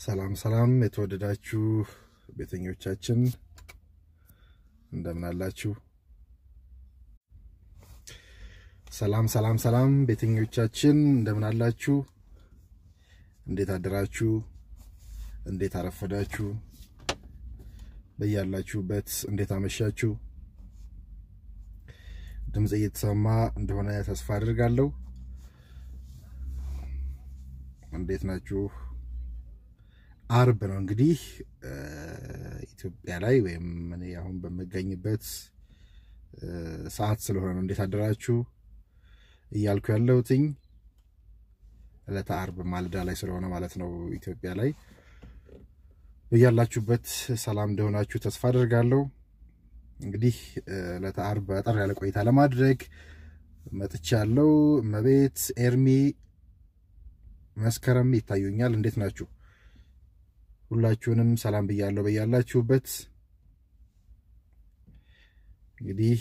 ሰላም ሰላም የተወደዳችሁ ቤተኞቻችን እንደምን አላችሁ? ሰላም ሰላም ሰላም ቤተኞቻችን እንደምን አላችሁ? እንዴት አደራችሁ? እንዴት አረፈዳችሁ? በያላችሁበት እንዴት አመሻችሁ? ድምፅ እየተሰማ እንደሆነ ተስፋ አድርጋለሁ። እንዴት ናችሁ? አርብ ነው እንግዲህ ኢትዮጵያ ላይ ወይም እኔ አሁን በምገኝበት ሰዓት ስለሆነ ነው እንዴት አደራችሁ እያልኩ ያለሁትኝ ዕለተ አርብ ማልዳ ላይ ስለሆነ ማለት ነው ኢትዮጵያ ላይ። በያላችሁበት ሰላም እንደሆናችሁ ተስፋ አድርጋለሁ። እንግዲህ ዕለተ አርብ አጠር ያለ ቆይታ ለማድረግ መጥቻለሁ። እመቤት ኤርሚ፣ መስከረም ይታዩኛል። እንዴት ናችሁ? ሁላችሁንም ሰላም ብያለሁ በያላችሁበት። እንግዲህ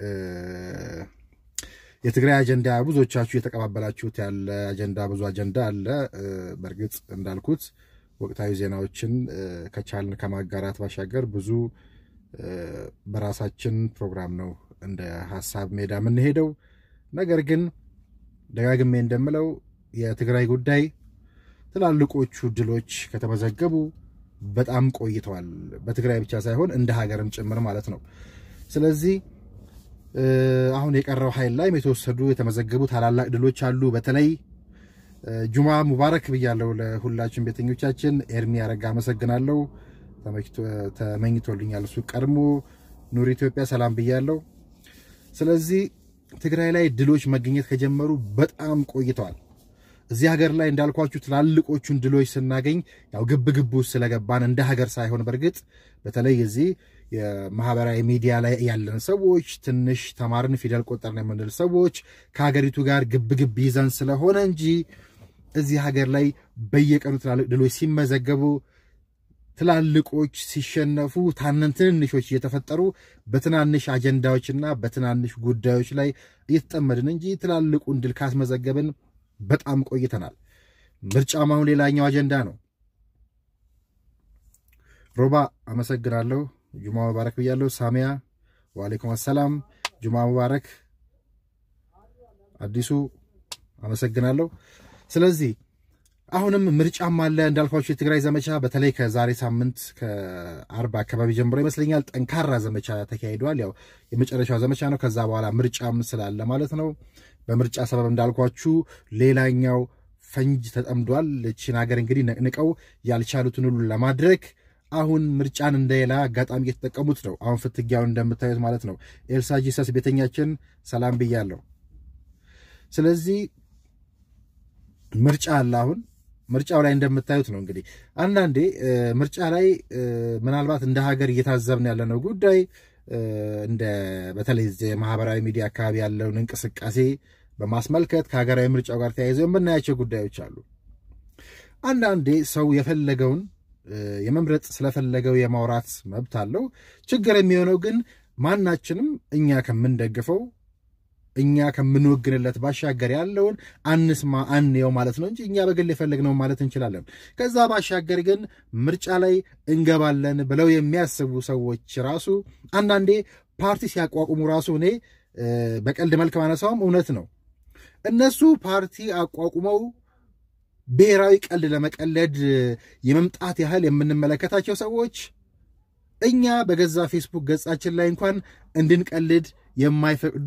የትግራይ አጀንዳ ብዙዎቻችሁ የተቀባበላችሁት ያለ አጀንዳ ብዙ አጀንዳ አለ። በእርግጥ እንዳልኩት ወቅታዊ ዜናዎችን ከቻልን ከማጋራት ባሻገር ብዙ በራሳችን ፕሮግራም ነው እንደ ሀሳብ ሜዳ የምንሄደው። ነገር ግን ደጋግሜ እንደምለው የትግራይ ጉዳይ ትላልቆቹ ድሎች ከተመዘገቡ በጣም ቆይተዋል። በትግራይ ብቻ ሳይሆን እንደ ሀገርም ጭምር ማለት ነው። ስለዚህ አሁን የቀረው ኃይል ላይም የተወሰዱ የተመዘገቡ ታላላቅ ድሎች አሉ። በተለይ ጁማ ሙባረክ ብያለው ለሁላችን ቤተኞቻችን። ኤርሚ ያረጋ አመሰግናለሁ። ተመኝቶልኛል እሱ ቀድሞ። ኑር ኢትዮጵያ ሰላም ብያለው። ስለዚህ ትግራይ ላይ ድሎች መገኘት ከጀመሩ በጣም ቆይተዋል። እዚህ ሀገር ላይ እንዳልኳችሁ ትላልቆቹን ድሎች ስናገኝ ያው ግብ ግብ ውስጥ ስለገባን እንደ ሀገር ሳይሆን በእርግጥ በተለይ እዚህ የማህበራዊ ሚዲያ ላይ ያለን ሰዎች ትንሽ ተማርን ፊደል ቆጠርን የምንል ሰዎች ከሀገሪቱ ጋር ግብ ግብ ይዘን ስለሆነ እንጂ እዚህ ሀገር ላይ በየቀኑ ትላልቅ ድሎች ሲመዘገቡ ትላልቆች ሲሸነፉ ታነን ትንንሾች እየተፈጠሩ በትናንሽ አጀንዳዎችና በትናንሽ ጉዳዮች ላይ እየተጠመድን እንጂ ትላልቁን ድል ካስመዘገብን በጣም ቆይተናል። ምርጫም አሁን ሌላኛው አጀንዳ ነው። ሮባ አመሰግናለሁ። ጁማ ሙባረክ ብያለሁ። ሳሚያ ዋሌኩም አሰላም። ጁማ ሙባረክ። አዲሱ አመሰግናለሁ። ስለዚህ አሁንም ምርጫም አለ እንዳልኳቸው የትግራይ ዘመቻ በተለይ ከዛሬ ሳምንት ከአርባ አካባቢ ጀምሮ ይመስለኛል ጠንካራ ዘመቻ ተካሂዷል። ያው የመጨረሻው ዘመቻ ነው። ከዛ በኋላ ምርጫም ስላለ ማለት ነው። በምርጫ ሰበብ እንዳልኳችሁ ሌላኛው ፈንጅ ተጠምዷል። እችን ሀገር እንግዲህ ነቅንቀው ያልቻሉትን ሁሉ ለማድረግ አሁን ምርጫን እንደሌላ አጋጣሚ እየተጠቀሙት ነው። አሁን ፍትጊያውን እንደምታዩት ማለት ነው። ኤልሳ ጂሰስ ቤተኛችን ሰላም ብያለሁ። ስለዚህ ምርጫ አለ አሁን ምርጫው ላይ እንደምታዩት ነው እንግዲህ አንዳንዴ ምርጫ ላይ ምናልባት እንደ ሀገር እየታዘብን ያለነው ጉዳይ እንደ በተለይ የማህበራዊ ሚዲያ አካባቢ ያለውን እንቅስቃሴ በማስመልከት ከሀገራዊ ምርጫው ጋር ተያይዘው የምናያቸው ጉዳዮች አሉ። አንዳንዴ ሰው የፈለገውን የመምረጥ ስለፈለገው የማውራት መብት አለው። ችግር የሚሆነው ግን ማናችንም እኛ ከምንደግፈው እኛ ከምንወግንለት ባሻገር ያለውን አንስማ አንየው ማለት ነው እንጂ እኛ በግል የፈለግነው ማለት እንችላለን። ከዛ ባሻገር ግን ምርጫ ላይ እንገባለን ብለው የሚያስቡ ሰዎች ራሱ አንዳንዴ ፓርቲ ሲያቋቁሙ ራሱ እኔ በቀልድ መልክ ማነሳውም እውነት ነው። እነሱ ፓርቲ አቋቁመው ብሔራዊ ቀልድ ለመቀለድ የመምጣት ያህል የምንመለከታቸው ሰዎች እኛ በገዛ ፌስቡክ ገጻችን ላይ እንኳን እንድንቀልድ የማይፈቅዱ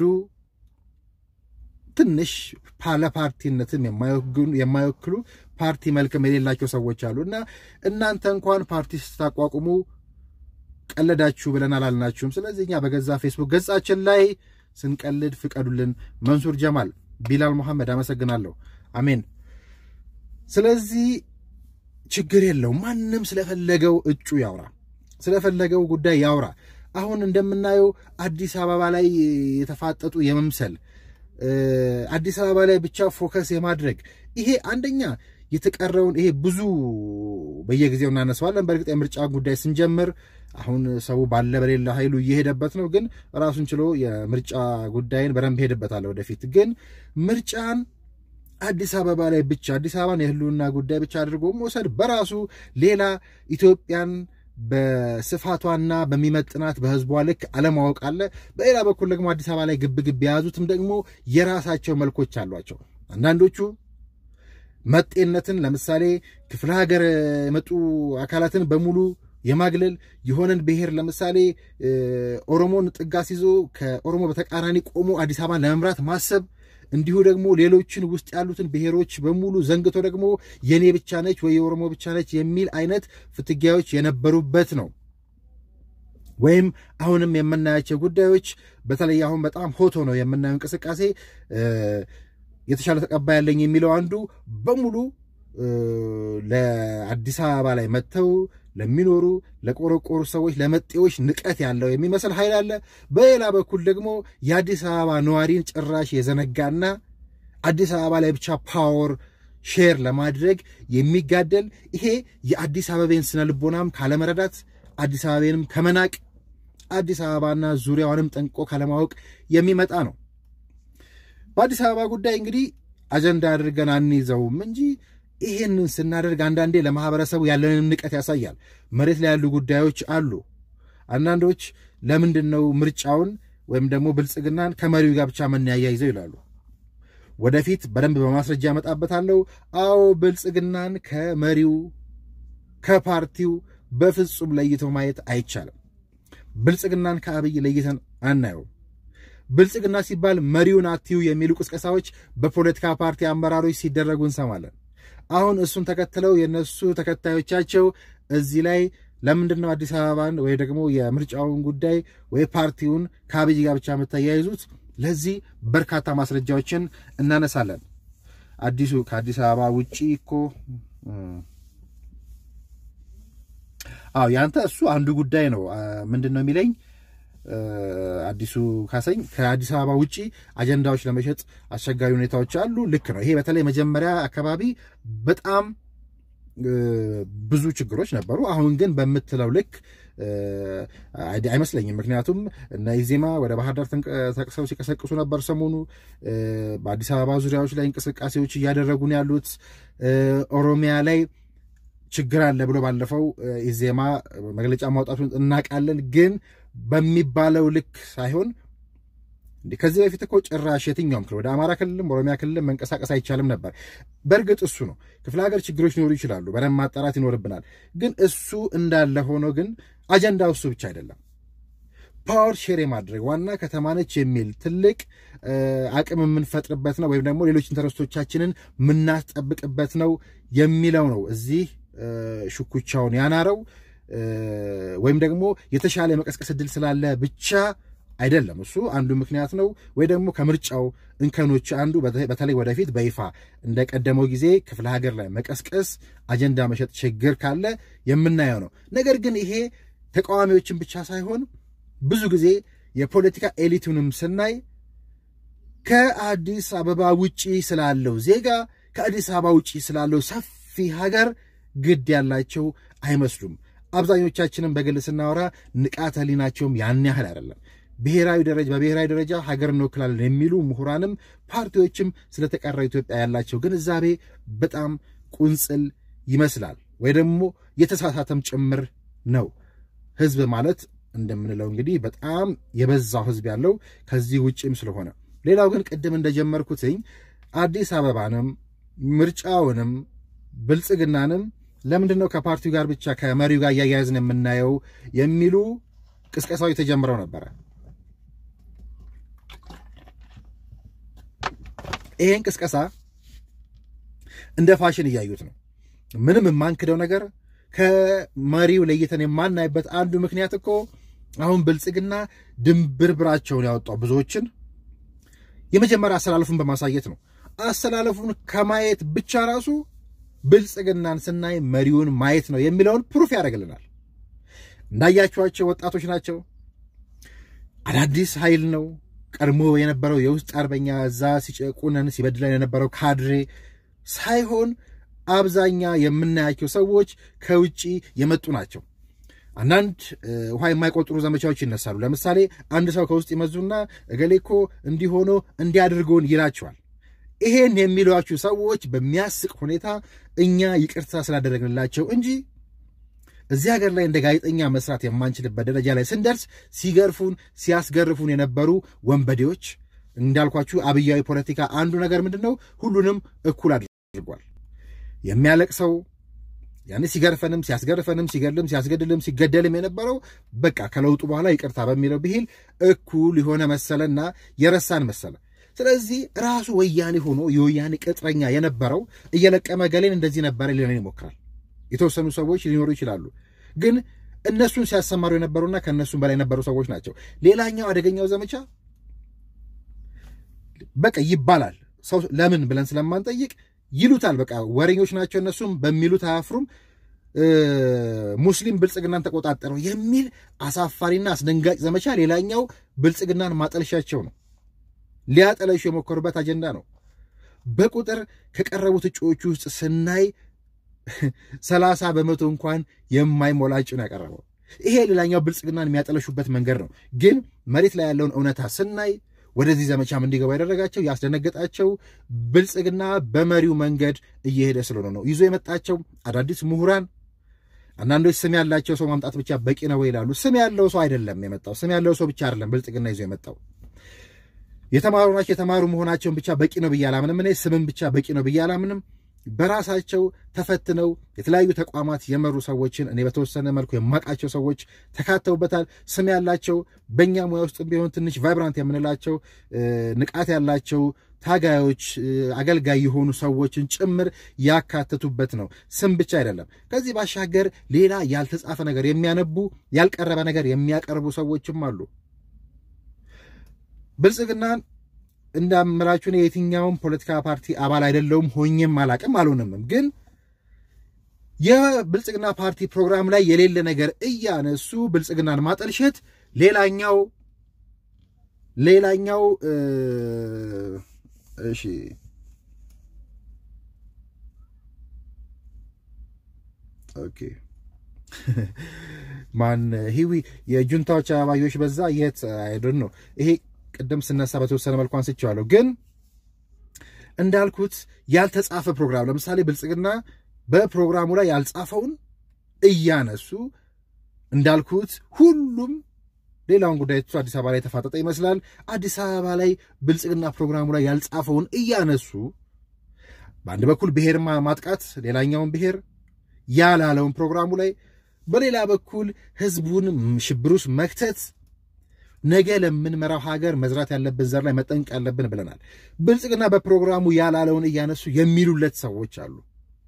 ትንሽ ለፓርቲነትም የማይወክሉ ፓርቲ መልክም የሌላቸው ሰዎች አሉ እና እናንተ እንኳን ፓርቲ ስታቋቁሙ ቀለዳችሁ ብለን አላልናችሁም። ስለዚህ እኛ በገዛ ፌስቡክ ገጻችን ላይ ስንቀልድ ፍቀዱልን። መንሱር ጀማል፣ ቢላል መሐመድ አመሰግናለሁ። አሜን። ስለዚህ ችግር የለው። ማንም ስለፈለገው እጩ ያውራ፣ ስለፈለገው ጉዳይ ያውራ። አሁን እንደምናየው አዲስ አበባ ላይ የተፋጠጡ የመምሰል አዲስ አበባ ላይ ብቻ ፎከስ የማድረግ ይሄ አንደኛ የተቀረውን ይሄ ብዙ በየጊዜው እናነሳዋለን። በእርግጥ የምርጫ ጉዳይ ስንጀምር አሁን ሰው ባለ በሌለ ኃይሉ እየሄደበት ነው። ግን ራሱን ችሎ የምርጫ ጉዳይን በደንብ ሄድበታለሁ ወደፊት። ግን ምርጫን አዲስ አበባ ላይ ብቻ አዲስ አበባን የህልውና ጉዳይ ብቻ አድርጎ መውሰድ በራሱ ሌላ ኢትዮጵያን በስፋቷና በሚመጥናት በህዝቧ ልክ አለማወቅ አለ። በሌላ በኩል ደግሞ አዲስ አበባ ላይ ግብ ግብ የያዙትም ደግሞ የራሳቸው መልኮች አሏቸው። አንዳንዶቹ መጤነትን ለምሳሌ ክፍለ ሀገር የመጡ አካላትን በሙሉ የማግለል የሆነን ብሔር ለምሳሌ ኦሮሞን ጥጋስ ይዞ ከኦሮሞ በተቃራኒ ቆሞ አዲስ አበባን ለመምራት ማሰብ እንዲሁ ደግሞ ሌሎችን ውስጥ ያሉትን ብሔሮች በሙሉ ዘንግቶ ደግሞ የኔ ብቻ ነች ወይ የኦሮሞ ብቻ ነች የሚል አይነት ፍትጊያዎች የነበሩበት ነው። ወይም አሁንም የምናያቸው ጉዳዮች በተለይ አሁን በጣም ሆቶ ነው የምናየው እንቅስቃሴ የተሻለ ተቀባይ ያለኝ የሚለው አንዱ በሙሉ ለአዲስ አበባ ላይ መጥተው ለሚኖሩ ለቆረቆሩ ሰዎች ለመጤዎች ንቀት ያለው የሚመስል ኃይል አለ። በሌላ በኩል ደግሞ የአዲስ አበባ ነዋሪን ጭራሽ የዘነጋና አዲስ አበባ ላይ ብቻ ፓወር ሼር ለማድረግ የሚጋደል ይሄ የአዲስ አበቤን ስነ ልቦናም ካለመረዳት አዲስ አበቤንም ከመናቅ አዲስ አበባና ዙሪያዋንም ጠንቅቆ ካለማወቅ የሚመጣ ነው። በአዲስ አበባ ጉዳይ እንግዲህ አጀንዳ አድርገን አንይዘውም እንጂ ይህንን ስናደርግ አንዳንዴ ለማህበረሰቡ ያለንን ንቀት ያሳያል። መሬት ላይ ያሉ ጉዳዮች አሉ። አንዳንዶች ለምንድን ነው ምርጫውን ወይም ደግሞ ብልጽግናን ከመሪው ጋር ብቻ መናያይዘው ይላሉ። ወደፊት በደንብ በማስረጃ ያመጣበታለሁ። አዎ ብልጽግናን ከመሪው ከፓርቲው በፍጹም ለይቶ ማየት አይቻልም። ብልጽግናን ከአብይ ለይተን አናየውም። ብልጽግና ሲባል መሪውን አትዩ የሚሉ ቅስቀሳዎች በፖለቲካ ፓርቲ አመራሮች ሲደረጉ እንሰማለን። አሁን እሱን ተከትለው የነሱ ተከታዮቻቸው እዚህ ላይ ለምንድን ነው አዲስ አበባን ወይ ደግሞ የምርጫውን ጉዳይ ወይ ፓርቲውን ከአብይ ጋር ብቻ የምታያይዙት? ለዚህ በርካታ ማስረጃዎችን እናነሳለን። አዲሱ ከአዲስ አበባ ውጪ እኮ አዎ ያንተ እሱ አንዱ ጉዳይ ነው። ምንድን ነው የሚለኝ አዲሱ ካሰኝ ከአዲስ አበባ ውጪ አጀንዳዎች ለመሸጥ አስቸጋሪ ሁኔታዎች አሉ። ልክ ነው። ይሄ በተለይ መጀመሪያ አካባቢ በጣም ብዙ ችግሮች ነበሩ። አሁን ግን በምትለው ልክ አይመስለኝም። ምክንያቱም እነ ኢዜማ ወደ ባህር ዳር ተንቀሳቅሰው ሲቀሰቅሱ ነበር። ሰሞኑ በአዲስ አበባ ዙሪያዎች ላይ እንቅስቃሴዎች እያደረጉ ነው ያሉት። ኦሮሚያ ላይ ችግር አለ ብሎ ባለፈው ኢዜማ መግለጫ ማውጣቱን እናውቃለን። ግን በሚባለው ልክ ሳይሆን እንዲህ ከዚህ በፊት እኮ ጭራሽ የትኛውም ክልል ወደ አማራ ክልልም ኦሮሚያ ክልልም መንቀሳቀስ አይቻልም ነበር። በእርግጥ እሱ ነው ክፍለ ሀገር ችግሮች ሊኖሩ ይችላሉ፣ በደንብ ማጣራት ይኖርብናል። ግን እሱ እንዳለ ሆኖ ግን አጀንዳው እሱ ብቻ አይደለም። ፓወር ሼር የማድረግ ዋና ከተማ ነች የሚል ትልቅ አቅም የምንፈጥርበት ነው፣ ወይም ደግሞ ሌሎች ኢንተረስቶቻችንን የምናስጠብቅበት ነው የሚለው ነው እዚህ ሽኩቻውን ያናረው ወይም ደግሞ የተሻለ የመቀስቀስ እድል ስላለ ብቻ አይደለም። እሱ አንዱ ምክንያት ነው። ወይ ደግሞ ከምርጫው እንከኖች አንዱ በተለይ ወደፊት በይፋ እንደቀደመው ጊዜ ክፍለ ሀገር ላይ መቀስቀስ፣ አጀንዳ መሸጥ ችግር ካለ የምናየው ነው። ነገር ግን ይሄ ተቃዋሚዎችን ብቻ ሳይሆን ብዙ ጊዜ የፖለቲካ ኤሊቱንም ስናይ ከአዲስ አበባ ውጪ ስላለው ዜጋ ከአዲስ አበባ ውጪ ስላለው ሰፊ ሀገር ግድ ያላቸው አይመስሉም። አብዛኞቻችንም በግል ስናወራ ንቃተ ህሊናቸውም ያን ያህል አይደለም። ብሔራዊ ደረጃ በብሔራዊ ደረጃ ሀገር እንወክላለን የሚሉ ምሁራንም ፓርቲዎችም ስለተቀረው ኢትዮጵያ ያላቸው ግንዛቤ በጣም ቁንጽል ይመስላል፣ ወይ ደግሞ የተሳሳተም ጭምር ነው። ህዝብ ማለት እንደምንለው እንግዲህ በጣም የበዛው ህዝብ ያለው ከዚህ ውጭም ስለሆነ ሌላው ግን ቅድም እንደጀመርኩትኝ አዲስ አበባንም ምርጫውንም ብልጽግናንም ለምንድን ነው ከፓርቲው ጋር ብቻ ከመሪው ጋር እያያያዝን የምናየው የሚሉ ቅስቀሳዎች ተጀምረው ነበረ። ይሄን ቅስቀሳ እንደ ፋሽን እያዩት ነው። ምንም የማንክደው ነገር ከመሪው ለይተን የማናይበት አንዱ ምክንያት እኮ አሁን ብልጽግና ድንብርብራቸውን ያወጣው ብዙዎችን የመጀመሪያ አሰላለፉን በማሳየት ነው። አሰላለፉን ከማየት ብቻ ራሱ ብልጽግናን ስናይ መሪውን ማየት ነው የሚለውን ፕሩፍ ያደርግልናል። እንዳያችኋቸው ወጣቶች ናቸው። አዳዲስ ኃይል ነው። ቀድሞ የነበረው የውስጥ አርበኛ እዛ ሲጨቁነን ሲበድለን የነበረው ካድሬ ሳይሆን አብዛኛ የምናያቸው ሰዎች ከውጭ የመጡ ናቸው። አንዳንድ ውሃ የማይቆጥሩ ዘመቻዎች ይነሳሉ። ለምሳሌ አንድ ሰው ከውስጥ ይመዙና እገሌ እኮ እንዲሆኖ እንዲያድርገውን ይላቸዋል። ይሄን የሚሏችሁ ሰዎች በሚያስቅ ሁኔታ እኛ ይቅርታ ስላደረግንላቸው እንጂ እዚህ ሀገር ላይ እንደ ጋዜጠኛ መስራት የማንችልበት ደረጃ ላይ ስንደርስ ሲገርፉን ሲያስገርፉን የነበሩ ወንበዴዎች እንዳልኳችሁ አብያዊ ፖለቲካ አንዱ ነገር ምንድን ነው? ሁሉንም እኩል አድርጓል። የሚያለቅሰው ያኔ ሲገርፈንም ሲያስገርፈንም ሲገልም ሲያስገድልም ሲገደልም የነበረው በቃ ከለውጡ በኋላ ይቅርታ በሚለው ብሂል እኩል የሆነ መሰለና የረሳን መሰለ። ስለዚህ ራሱ ወያኔ ሆኖ የወያኔ ቅጥረኛ የነበረው እየለቀመ ገሌን እንደዚህ ነበረ ሊለን ይሞክራል። የተወሰኑ ሰዎች ሊኖሩ ይችላሉ፣ ግን እነሱን ሲያሰማሩ የነበሩና ከእነሱም በላይ የነበሩ ሰዎች ናቸው። ሌላኛው አደገኛው ዘመቻ በቃ ይባላል ሰው ለምን ብለን ስለማንጠይቅ ይሉታል። በቃ ወሬኞች ናቸው እነሱም በሚሉት አያፍሩም። ሙስሊም ብልጽግናን ተቆጣጠረው የሚል አሳፋሪና አስደንጋጭ ዘመቻ ሌላኛው ብልጽግናን ማጠልሻቸው ነው። ሊያጠለሹ የሞከሩበት አጀንዳ ነው። በቁጥር ከቀረቡት እጩዎቹ ውስጥ ስናይ ሰላሳ በመቶ እንኳን የማይሞላ እጩ ነው ያቀረበው። ይሄ ሌላኛው ብልጽግናን የሚያጠለሹበት መንገድ ነው። ግን መሬት ላይ ያለውን እውነታ ስናይ ወደዚህ ዘመቻም እንዲገባ ያደረጋቸው ያስደነገጣቸው ብልጽግና በመሪው መንገድ እየሄደ ስለሆነ ነው። ይዞ የመጣቸው አዳዲስ ምሁራን አንዳንዶች ስም ያላቸው ሰው ማምጣት ብቻ በቂ ነው ይላሉ። ስም ያለው ሰው አይደለም የመጣው። ስም ያለው ሰው ብቻ አይደለም ብልጽግና ይዞ የመጣው የተማሩ ናቸው። የተማሩ መሆናቸውን ብቻ በቂ ነው ብዬ አላምንም። እኔ ስምም ብቻ በቂ ነው ብዬ አላምንም። በራሳቸው ተፈትነው የተለያዩ ተቋማት የመሩ ሰዎችን እኔ በተወሰነ መልኩ የማውቃቸው ሰዎች ተካተውበታል። ስም ያላቸው በእኛ ሙያ ውስጥ ቢሆን ትንሽ ቫይብራንት የምንላቸው ንቃት ያላቸው ታጋዮች፣ አገልጋይ የሆኑ ሰዎችን ጭምር ያካተቱበት ነው። ስም ብቻ አይደለም። ከዚህ ባሻገር ሌላ ያልተጻፈ ነገር የሚያነቡ ያልቀረበ ነገር የሚያቀርቡ ሰዎችም አሉ። ብልጽግናን እንዳምላችሁ እኔ የትኛውም ፖለቲካ ፓርቲ አባል አይደለውም፣ ሆኜም አላቅም አልሆንምም። ግን የብልጽግና ፓርቲ ፕሮግራም ላይ የሌለ ነገር እያነሱ ብልጽግናን ማጠልሸት ሌላኛው ሌላኛው እሺ ኦኬ ማን ሂዊ የጁንታዎች አበባዮች በዛ የት አይዶን ነው ይሄ ቅድም ስነሳ በተወሰነ መልኩ አንስቼዋለሁ። ግን እንዳልኩት ያልተጻፈ ፕሮግራም ለምሳሌ ብልጽግና በፕሮግራሙ ላይ ያልጻፈውን እያነሱ እንዳልኩት ሁሉም ሌላውን ጉዳይ ትቶ አዲስ አበባ ላይ የተፋጠጠ ይመስላል። አዲስ አበባ ላይ ብልጽግና ፕሮግራሙ ላይ ያልጻፈውን እያነሱ በአንድ በኩል ብሔር ማጥቃት፣ ሌላኛውን ብሔር ያላለውን ፕሮግራሙ ላይ በሌላ በኩል ህዝቡን ሽብር ውስጥ መክተት ነገ ለምንመራው ሀገር መዝራት ያለብን ዘር ላይ መጠንቅ ያለብን ብለናል። ብልጽግና በፕሮግራሙ ያላለውን እያነሱ የሚሉለት ሰዎች አሉ።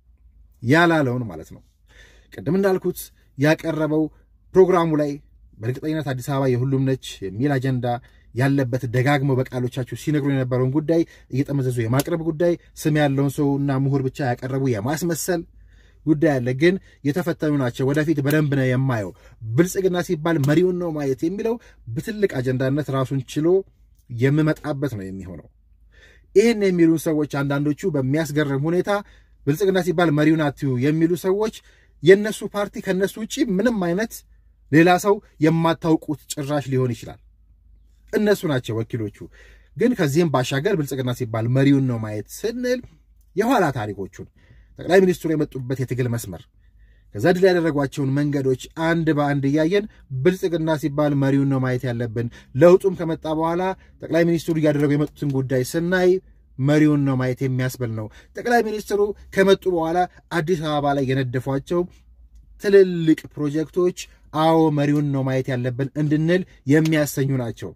ያላለውን ማለት ነው። ቅድም እንዳልኩት ያቀረበው ፕሮግራሙ ላይ በእርግጠኝነት አዲስ አበባ የሁሉም ነች የሚል አጀንዳ ያለበት ደጋግመው በቃሎቻቸው ሲነግሩ የነበረውን ጉዳይ እየጠመዘዙ የማቅረብ ጉዳይ፣ ስም ያለውን ሰውና ምሁር ብቻ ያቀረቡ የማስመሰል ጉዳይ አለ። ግን የተፈተኑ ናቸው። ወደፊት በደንብ ነው የማየው። ብልጽግና ሲባል መሪውን ነው ማየት የሚለው በትልቅ አጀንዳነት ራሱን ችሎ የምመጣበት ነው የሚሆነው። ይህን የሚሉን ሰዎች አንዳንዶቹ በሚያስገርም ሁኔታ ብልጽግና ሲባል መሪውን አትዩ የሚሉ ሰዎች የእነሱ ፓርቲ ከእነሱ ውጭ ምንም አይነት ሌላ ሰው የማታውቁት ጭራሽ ሊሆን ይችላል። እነሱ ናቸው ወኪሎቹ። ግን ከዚህም ባሻገር ብልጽግና ሲባል መሪውን ነው ማየት ስንል የኋላ ታሪኮቹን ጠቅላይ ሚኒስትሩ የመጡበት የትግል መስመር ከዛ ድል ያደረጓቸውን መንገዶች አንድ በአንድ እያየን ብልጽግና ሲባል መሪውን ነው ማየት ያለብን። ለውጡም ከመጣ በኋላ ጠቅላይ ሚኒስትሩ እያደረጉ የመጡትን ጉዳይ ስናይ መሪውን ነው ማየት የሚያስብል ነው። ጠቅላይ ሚኒስትሩ ከመጡ በኋላ አዲስ አበባ ላይ የነደፏቸው ትልልቅ ፕሮጀክቶች አዎ መሪውን ነው ማየት ያለብን እንድንል የሚያሰኙ ናቸው።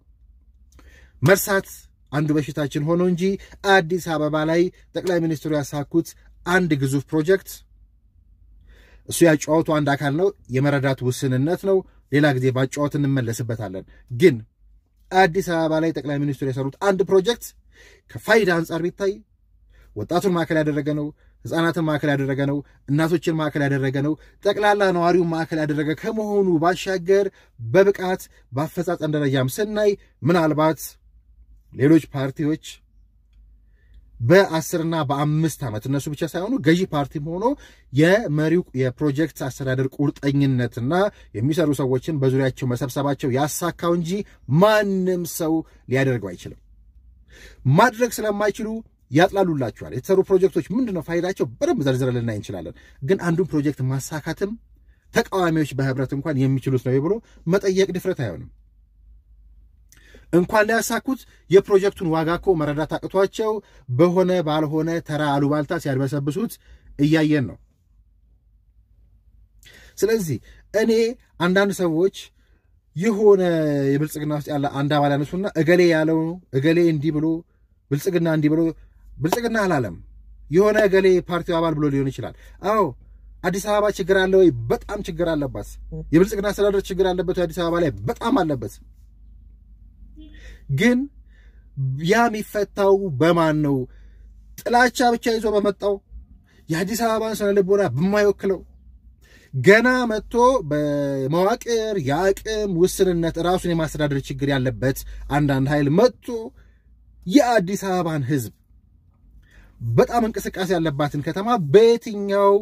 መርሳት አንዱ በሽታችን ሆኖ እንጂ አዲስ አበባ ላይ ጠቅላይ ሚኒስትሩ ያሳኩት አንድ ግዙፍ ፕሮጀክት እሱ ያጨዋወቱ አንድ አካል ነው። የመረዳት ውስንነት ነው። ሌላ ጊዜ ባጨዋወት እንመለስበታለን። ግን አዲስ አበባ ላይ ጠቅላይ ሚኒስትሩ የሰሩት አንድ ፕሮጀክት ከፋይዳ አንጻር ቢታይ ወጣቱን ማዕከል ያደረገ ነው። ሕፃናትን ማዕከል ያደረገ ነው። እናቶችን ማዕከል ያደረገ ነው። ጠቅላላ ነዋሪውን ማዕከል ያደረገ ከመሆኑ ባሻገር በብቃት በአፈጻጸም ደረጃም ስናይ ምናልባት ሌሎች ፓርቲዎች በአስርና በአምስት ዓመት እነሱ ብቻ ሳይሆኑ ገዢ ፓርቲም ሆኖ የመሪው የፕሮጀክት አስተዳደር ቁርጠኝነትና የሚሰሩ ሰዎችን በዙሪያቸው መሰብሰባቸው ያሳካው እንጂ ማንም ሰው ሊያደርገው አይችልም። ማድረግ ስለማይችሉ ያጥላሉላችኋል። የተሰሩ ፕሮጀክቶች ምንድን ነው ፋይዳቸው በደንብ ዘርዝረን ልናይ እንችላለን። ግን አንዱን ፕሮጀክት ማሳካትም ተቃዋሚዎች በህብረት እንኳን የሚችሉት ነው ብሎ መጠየቅ ድፍረት አይሆንም። እንኳን ሊያሳኩት የፕሮጀክቱን ዋጋ እኮ መረዳት አቅቷቸው በሆነ ባልሆነ ተራ አሉባልታ ሲያድበሰብሱት እያየን ነው። ስለዚህ እኔ አንዳንድ ሰዎች የሆነ የብልጽግና ውስጥ ያለ አንድ አባል ያነሱና እገሌ ያለው እገሌ እንዲህ ብሎ ብልጽግና እንዲህ ብሎ ብልጽግና አላለም የሆነ እገሌ ፓርቲው አባል ብሎ ሊሆን ይችላል። አዎ አዲስ አበባ ችግር አለ ወይ? በጣም ችግር አለባት። የብልጽግና አስተዳደር ችግር አለበት አዲስ አበባ ላይ በጣም አለበት። ግን ያ የሚፈታው በማን ነው? ጥላቻ ብቻ ይዞ በመጣው የአዲስ አበባን ስነ ልቦና በማይወክለው ገና መጥቶ በመዋቅር የአቅም ውስንነት ራሱን የማስተዳደር ችግር ያለበት አንዳንድ ኃይል መጥቶ የአዲስ አበባን ሕዝብ በጣም እንቅስቃሴ ያለባትን ከተማ በየትኛው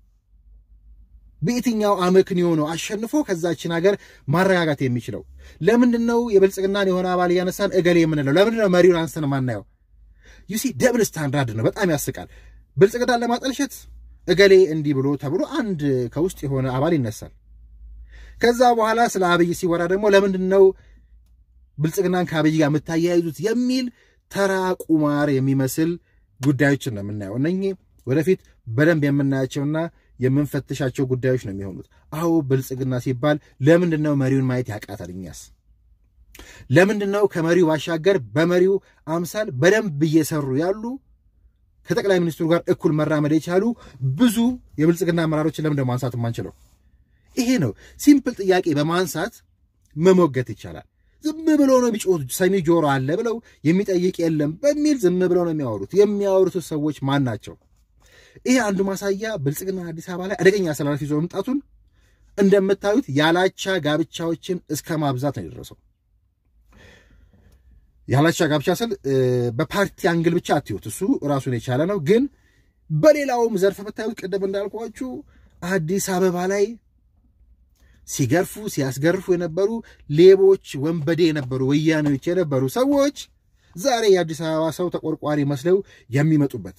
በየትኛው አመክንዮ ነው አሸንፎ ከዛችን ሀገር ማረጋጋት የሚችለው? ለምንድን ነው የብልጽግናን የሆነ አባል እያነሳን እገሌ የምንለው? ለምንድን ነው መሪውን አንስተን ማናየው? ዩሲ ደብል ስታንዳርድ ነው። በጣም ያስቃል። ብልጽግናን ለማጠልሸት እገሌ እንዲህ ብሎ ተብሎ አንድ ከውስጥ የሆነ አባል ይነሳል። ከዛ በኋላ ስለ አብይ ሲወራ ደግሞ ለምንድን ነው ብልጽግናን ከአብይ ጋር የምታያይዙት የሚል ተራ ቁማር የሚመስል ጉዳዮችን ነው የምናየው። እነኚህ ወደፊት በደንብ የምናያቸውና የምንፈትሻቸው ጉዳዮች ነው የሚሆኑት። አዎ ብልጽግና ሲባል ለምንድን ነው መሪውን ማየት ያቃታል? እኛስ ለምንድን ነው ከመሪው ባሻገር በመሪው አምሳል በደንብ እየሰሩ ያሉ ከጠቅላይ ሚኒስትሩ ጋር እኩል መራመድ የቻሉ ብዙ የብልጽግና አመራሮችን ለምንድን ማንሳት የማንችለው? ይሄ ነው ሲምፕል ጥያቄ በማንሳት መሞገት ይቻላል። ዝም ብሎ ነው የሚጮሁት። ሰሚ ጆሮ አለ ብለው የሚጠይቅ የለም በሚል ዝም ብለው ነው የሚያወሩት። የሚያወሩት ሰዎች ማን ናቸው? ይሄ አንዱ ማሳያ ብልጽግና አዲስ አበባ ላይ አደገኛ አሰላለፍ ይዞ መምጣቱን እንደምታዩት ያላቻ ጋብቻዎችን እስከ ማብዛት ነው የደረሰው። ያላቻ ጋብቻ ስል በፓርቲ አንግል ብቻ አትዩት፣ እሱ ራሱን የቻለ ነው። ግን በሌላውም ዘርፍ ብታዩት ቅድም እንዳልኳችሁ አዲስ አበባ ላይ ሲገርፉ ሲያስገርፉ የነበሩ ሌቦች፣ ወንበዴ የነበሩ ወያኔዎች የነበሩ ሰዎች ዛሬ የአዲስ አበባ ሰው ተቆርቋሪ መስለው የሚመጡበት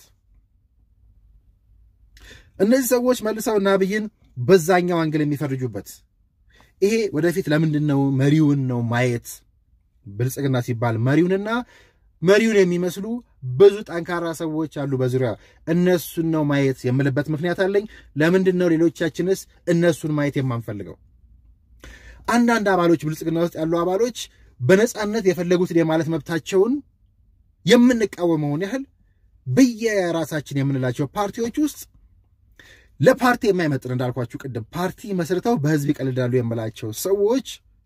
እነዚህ ሰዎች መልሰው እና አብይን በዛኛው አንግል የሚፈርጁበት ይሄ ወደፊት ለምንድን ነው መሪውን ነው ማየት ብልጽግና ሲባል መሪውንና መሪውን የሚመስሉ ብዙ ጠንካራ ሰዎች አሉ በዙሪያ እነሱን ነው ማየት የምልበት ምክንያት አለኝ። ለምንድን ነው ሌሎቻችንስ እነሱን ማየት የማንፈልገው? አንዳንድ አባሎች ብልጽግና ውስጥ ያሉ አባሎች በነፃነት የፈለጉትን የማለት መብታቸውን የምንቃወመውን ያህል በየራሳችን የምንላቸው ፓርቲዎች ውስጥ ለፓርቲ የማይመጥን እንዳልኳችሁ ቅድም ፓርቲ መስርተው በህዝብ ይቀልዳሉ የምላቸው ሰዎች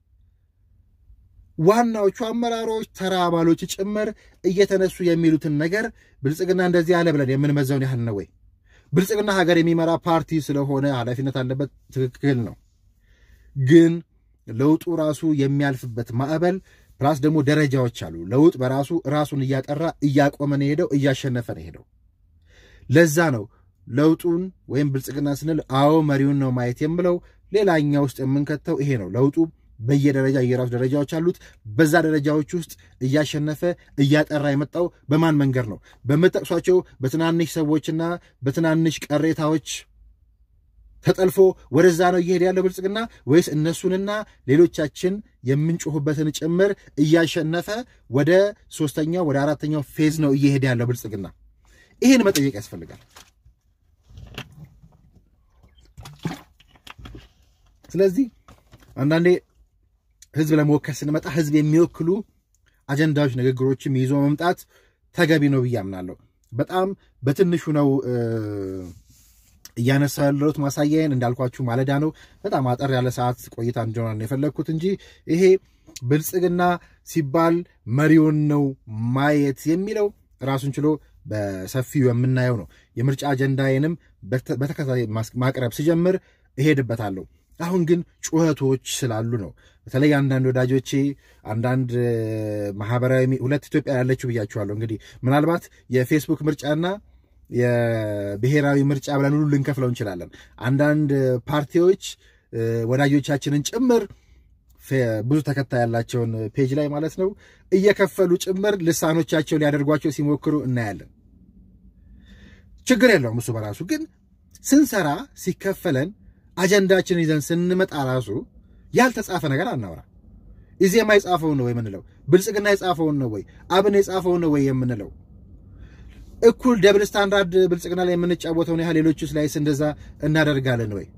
ዋናዎቹ አመራሮች ተራ አባሎች ጭምር እየተነሱ የሚሉትን ነገር ብልጽግና እንደዚህ ያለ ብለን የምንመዘውን ያህል ነው ወይ? ብልጽግና ሀገር የሚመራ ፓርቲ ስለሆነ ኃላፊነት አለበት። ትክክል ነው። ግን ለውጡ ራሱ የሚያልፍበት ማዕበል ፕላስ ደግሞ ደረጃዎች አሉ። ለውጥ በራሱ ራሱን እያጠራ እያቆመ ነው ሄደው እያሸነፈ ነው ሄደው። ለዛ ነው ለውጡን ወይም ብልጽግና ስንል አዎ መሪውን ነው ማየት የምለው። ሌላኛ ውስጥ የምንከተው ይሄ ነው። ለውጡ በየደረጃ የራሱ ደረጃዎች አሉት። በዛ ደረጃዎች ውስጥ እያሸነፈ እያጠራ የመጣው በማን መንገድ ነው? በምጠቅሷቸው በትናንሽ ሰዎችና በትናንሽ ቀሬታዎች ተጠልፎ ወደዛ ነው እየሄደ ያለው ብልጽግና ወይስ እነሱንና ሌሎቻችን የምንጮሁበትን ጭምር እያሸነፈ ወደ ሶስተኛው ወደ አራተኛው ፌዝ ነው እየሄደ ያለው ብልጽግና? ይህን መጠየቅ ያስፈልጋል። ስለዚህ አንዳንዴ ህዝብ ለመወከል ስንመጣ ህዝብ የሚወክሉ አጀንዳዎች፣ ንግግሮችም ይዞ መምጣት ተገቢ ነው ብዬ አምናለሁ። በጣም በትንሹ ነው እያነሳ ያለሁት ማሳያዬን እንዳልኳችሁ ማለዳ ነው። በጣም አጠር ያለ ሰዓት ቆይታ እንዲሆን የፈለግኩት እንጂ ይሄ ብልጽግና ሲባል መሪውን ነው ማየት የሚለው ራሱን ችሎ በሰፊው የምናየው ነው። የምርጫ አጀንዳዬንም በተከታታይ ማቅረብ ሲጀምር እሄድበታለሁ። አሁን ግን ጩኸቶች ስላሉ ነው። በተለይ አንዳንድ ወዳጆቼ አንዳንድ ማህበራዊ ሁለት ኢትዮጵያ ያለችው ብያችኋለሁ። እንግዲህ ምናልባት የፌስቡክ ምርጫና የብሔራዊ ምርጫ ብለን ሁሉ ልንከፍለው እንችላለን። አንዳንድ ፓርቲዎች ወዳጆቻችንን ጭምር ብዙ ተከታይ ያላቸውን ፔጅ ላይ ማለት ነው እየከፈሉ ጭምር ልሳኖቻቸው ሊያደርጓቸው ሲሞክሩ እናያለን። ችግር የለውም እሱ በራሱ ግን ስንሰራ ሲከፈለን አጀንዳችን ይዘን ስንመጣ ራሱ ያልተጻፈ ነገር አናወራ። ኢዜማ የጻፈውን ነው ወይ የምንለው? ብልጽግና የጻፈውን ነው ወይ? አብን የጻፈውን ነው ወይ የምንለው? እኩል ደብል ስታንዳርድ ብልጽግና ላይ የምንጫወተውን ያህል ሌሎቹስ ላይስ እንደዛ እናደርጋለን ወይ?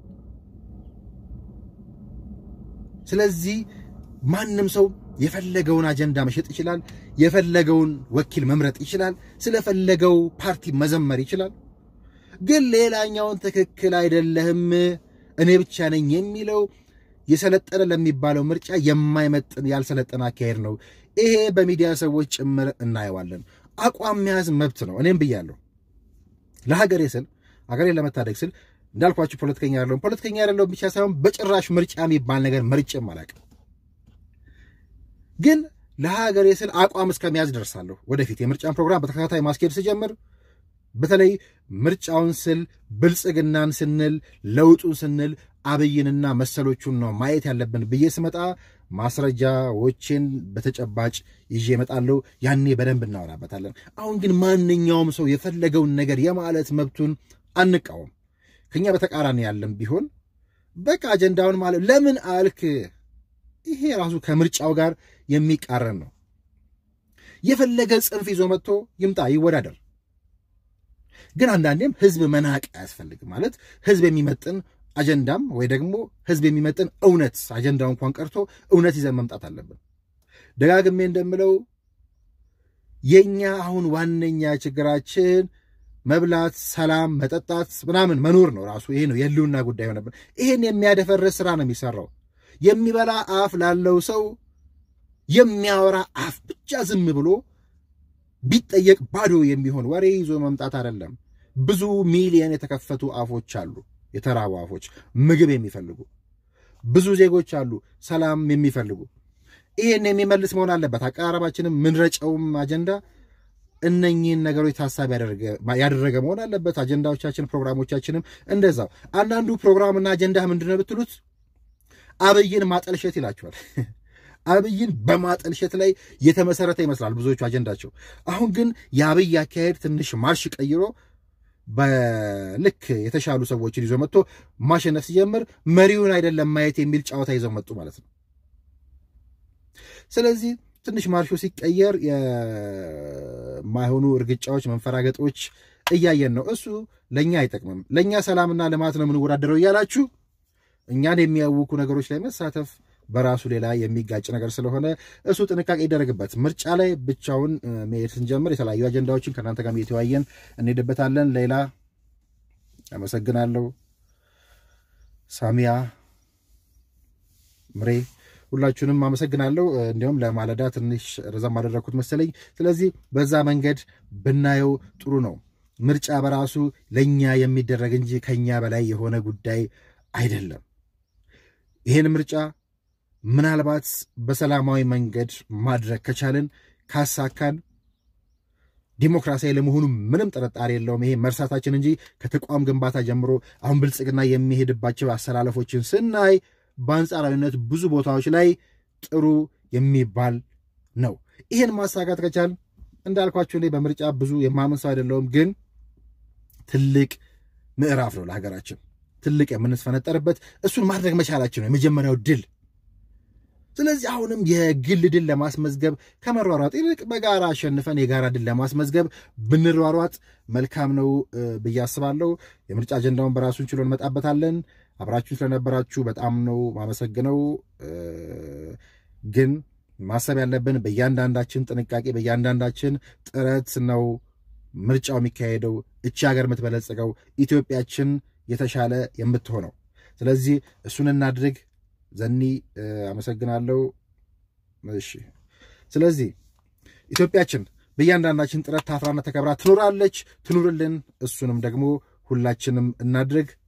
ስለዚህ ማንም ሰው የፈለገውን አጀንዳ መሸጥ ይችላል። የፈለገውን ወኪል መምረጥ ይችላል። ስለፈለገው ፓርቲ መዘመር ይችላል። ግን ሌላኛውን ትክክል አይደለህም እኔ ብቻ ነኝ የሚለው የሰለጠነ ለሚባለው ምርጫ የማይመጥን ያልሰለጠነ አካሄድ ነው። ይሄ በሚዲያ ሰዎች ጭምር እናየዋለን። አቋም መያዝ መብት ነው። እኔም ብያለሁ። ለሀገሬ ስል ሀገሬን ለመታደግ ስል እንዳልኳችሁ ፖለቲከኛ ያለውን ፖለቲከኛ ያለውን ብቻ ሳይሆን በጭራሽ ምርጫ የሚባል ነገር መርጬም አላውቅም። ግን ለሀገሬ ስል አቋም እስከመያዝ ደርሳለሁ። ወደፊት የምርጫን ፕሮግራም በተከታታይ ማስኬድ ስጀምር በተለይ ምርጫውን ስል ብልጽግናን ስንል ለውጡን ስንል አብይንና መሰሎቹን ነው ማየት ያለብን ብዬ ስመጣ ማስረጃዎችን በተጨባጭ ይዤ እመጣለሁ። ያኔ በደንብ እናወራበታለን። አሁን ግን ማንኛውም ሰው የፈለገውን ነገር የማለት መብቱን አንቃወም። ከኛ በተቃራኒ ያለም ቢሆን በቃ አጀንዳውን ማለት ለምን አልክ? ይሄ ራሱ ከምርጫው ጋር የሚቃረን ነው። የፈለገ ጽንፍ ይዞ መጥቶ ይምጣ ይወዳደር። ግን አንዳንዴም ህዝብ መናቅ አያስፈልግም። ማለት ህዝብ የሚመጥን አጀንዳም ወይ ደግሞ ህዝብ የሚመጥን እውነት አጀንዳው እንኳን ቀርቶ እውነት ይዘን መምጣት አለብን። ደጋግሜ እንደምለው የኛ አሁን ዋነኛ ችግራችን መብላት፣ ሰላም፣ መጠጣት ምናምን መኖር ነው። ራሱ ይሄ ነው የህልውና ጉዳይ ሆነብን። ይሄን የሚያደፈርስ ስራ ነው የሚሰራው። የሚበላ አፍ ላለው ሰው የሚያወራ አፍ ብቻ ዝም ብሎ ቢጠየቅ ባዶ የሚሆን ወሬ ይዞ መምጣት አይደለም። ብዙ ሚሊየን የተከፈቱ አፎች አሉ፣ የተራቡ አፎች፣ ምግብ የሚፈልጉ ብዙ ዜጎች አሉ፣ ሰላም የሚፈልጉ። ይህን የሚመልስ መሆን አለበት። አቀራረባችንም ምንረጨውም አጀንዳ እነኚህን ነገሮች ታሳቢ ያደረገ መሆን አለበት። አጀንዳዎቻችን፣ ፕሮግራሞቻችንም እንደዛው። አንዳንዱ ፕሮግራምና አጀንዳ ምንድን ነው ብትሉት አብይን ማጠልሸት ይላቸዋል። አብይን በማጠልሸት ላይ የተመሰረተ ይመስላል ብዙዎቹ አጀንዳቸው። አሁን ግን የአብይ አካሄድ ትንሽ ማርሽ ቀይሮ በልክ የተሻሉ ሰዎችን ይዞ መጥቶ ማሸነፍ ሲጀምር መሪውን አይደለም ማየት የሚል ጨዋታ ይዘው መጡ ማለት ነው። ስለዚህ ትንሽ ማርሾ ሲቀየር የማይሆኑ እርግጫዎች፣ መንፈራገጦች እያየን ነው። እሱ ለእኛ አይጠቅምም። ለእኛ ሰላምና ልማት ነው የምንወዳደረው እያላችሁ እኛን የሚያውኩ ነገሮች ላይ መሳተፍ በራሱ ሌላ የሚጋጭ ነገር ስለሆነ እሱ ጥንቃቄ ይደረግበት። ምርጫ ላይ ብቻውን መሄድ ስንጀምር የተለያዩ አጀንዳዎችን ከእናንተ ጋር እየተወያየን እንሄድበታለን። ሌላ አመሰግናለሁ። ሳሚያ ምሬ ሁላችሁንም አመሰግናለሁ። እንዲሁም ለማለዳ ትንሽ ረዘም አደረግኩት መሰለኝ። ስለዚህ በዛ መንገድ ብናየው ጥሩ ነው። ምርጫ በራሱ ለእኛ የሚደረግ እንጂ ከኛ በላይ የሆነ ጉዳይ አይደለም። ይህን ምርጫ ምናልባት በሰላማዊ መንገድ ማድረግ ከቻልን ካሳካን ዲሞክራሲያዊ ለመሆኑ ምንም ጥርጣሬ የለውም። ይሄ መርሳታችን እንጂ ከተቋም ግንባታ ጀምሮ አሁን ብልጽግና የሚሄድባቸው አሰላለፎችን ስናይ በአንጻራዊነት ብዙ ቦታዎች ላይ ጥሩ የሚባል ነው። ይህን ማሳካት ከቻል እንዳልኳቸው እኔ በምርጫ ብዙ የማምን ሰው አይደለውም፣ ግን ትልቅ ምዕራፍ ነው ለሀገራችን ትልቅ የምንስፈነጠርበት እሱን ማድረግ መቻላችን ነው የመጀመሪያው ድል። ስለዚህ አሁንም የግል ድል ለማስመዝገብ ከመሯሯጥ ይልቅ በጋራ አሸንፈን የጋራ ድል ለማስመዝገብ ብንሯሯጥ መልካም ነው ብዬ አስባለሁ። የምርጫ አጀንዳውን በራሱን ችሎ እንመጣበታለን። አብራችሁን ስለነበራችሁ በጣም ነው ማመሰግነው። ግን ማሰብ ያለብን በእያንዳንዳችን ጥንቃቄ፣ በእያንዳንዳችን ጥረት ነው ምርጫው የሚካሄደው። እቺ ሀገር የምትበለጽገው ኢትዮጵያችን የተሻለ የምትሆነው። ስለዚህ እሱን እናድርግ። ዘኒ አመሰግናለሁ። እሺ፣ ስለዚህ ኢትዮጵያችን በእያንዳንዳችን ጥረት ታፍራና ተከብራ ትኖራለች፣ ትኑርልን። እሱንም ደግሞ ሁላችንም እናድርግ።